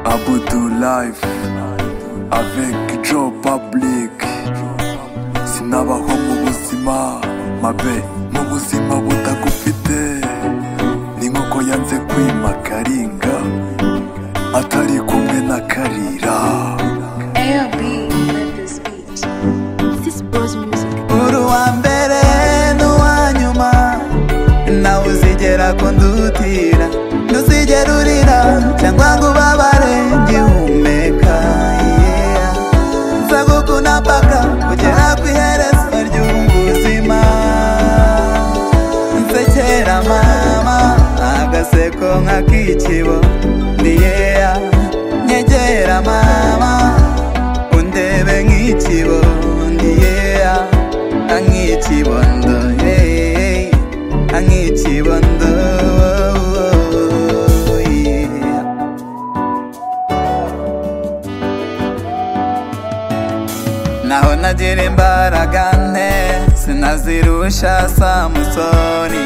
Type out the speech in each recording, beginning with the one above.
Abdou Life avec Joe Public sinabaho mu buzima mabe mu buzima butagufite ni nk'uko yanze kwima karinga atari kumwe na karira ALB let this beat. This bros music. uruwa mbere n'uwa nyuma nawe uzigera kundutira ntuzigera urira cyangwa ngo ubabare ngihumeka yeah. nzagukunda mpaka kugera ku iherezo ry'ubuzima nsekera mama agaseko nk'akikibo ndiyeya nyegera mama undebe nk'ikibo ndiyeya nk'ikibondo hey, nk'ikibondo yeah. naho nagira imbaraga nke sinazirusha samusoni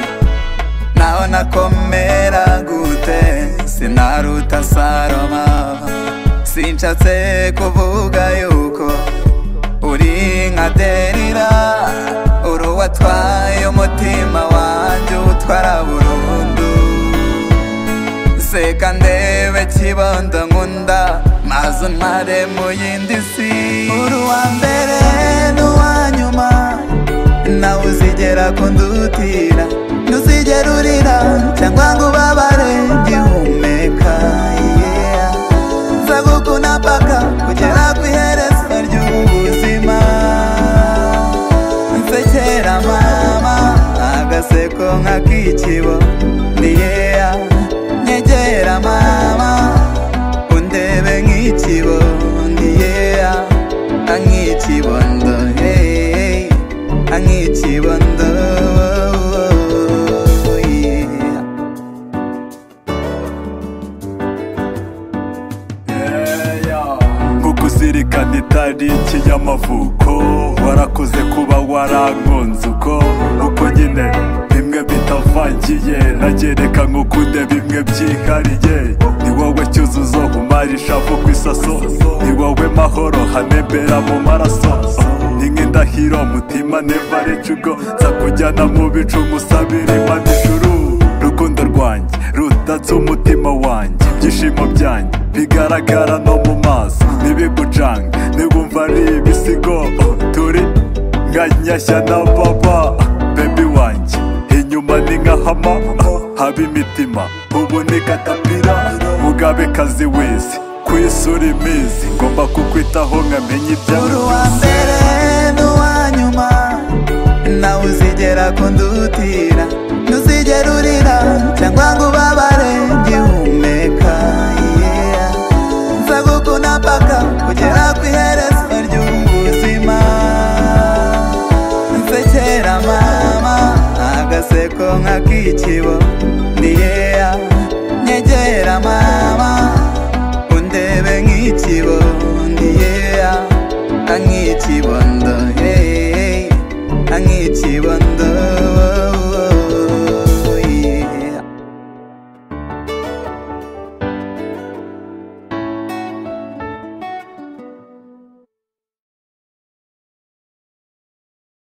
naho nakomera gute sinaruta saroma sinshatse kuvuga yuko uri nka derira uri uwatwaye umutima wanjye utwara burundu seka ndebe kibondo nkunda maze ntare mu yindi si uruwa mbere n'uwa nyuma nawe uzigera kundutira ntuzigera urira cyangwa ngo ubabare ngihumeka yeah. nzagukunda mpaka kugera ku iherezo ry'ubuzima nsekera mama agaseko nk'akikibo ndiyeya nyegera mama undebe nk'ikibo ndiyeya nk'ikibondo hey, nk'ikibondo yeah. nk'ukuzirikana itariki y'amavuko warakoze kuba warankunze uko uko nyine bimwe bitavangiye nagereka nk'ukunde bimwe byihariye ni wowe cyuzuzo umara ishavu ku isaso ni wowe mahoro hanembera mu maraso ni nk'indahiro mutima neva recugo nza kujyana mu bicu musabira imana ijuru rukundo rwanjye rutatse umutima wanjye ibyishimo byanjye bigaragara no mu maso ntibigucange ntiwumva ari ibisigo oh, turi nka nyashya na papa bebi wanjye inyuma ni nka hama oh, haba imitima ubu ni katapira mugabekazi wese ku isi uri imizi ngomba kukwitaho nkamenya ibyawe uruwa mbere n'uwa nyuma nawe uzigera kundutira ntuzigera urira cyangwa ngo ubabare ngihumeka yeah. nzagukunda mpaka kugera ku iherezo ry'ubuzima nsekera mama agaseko nk'akikibo ndiyeya nyegera mama undebe nk'ikibo ndiyeya nk'ikibondo hey, nk'ikibondo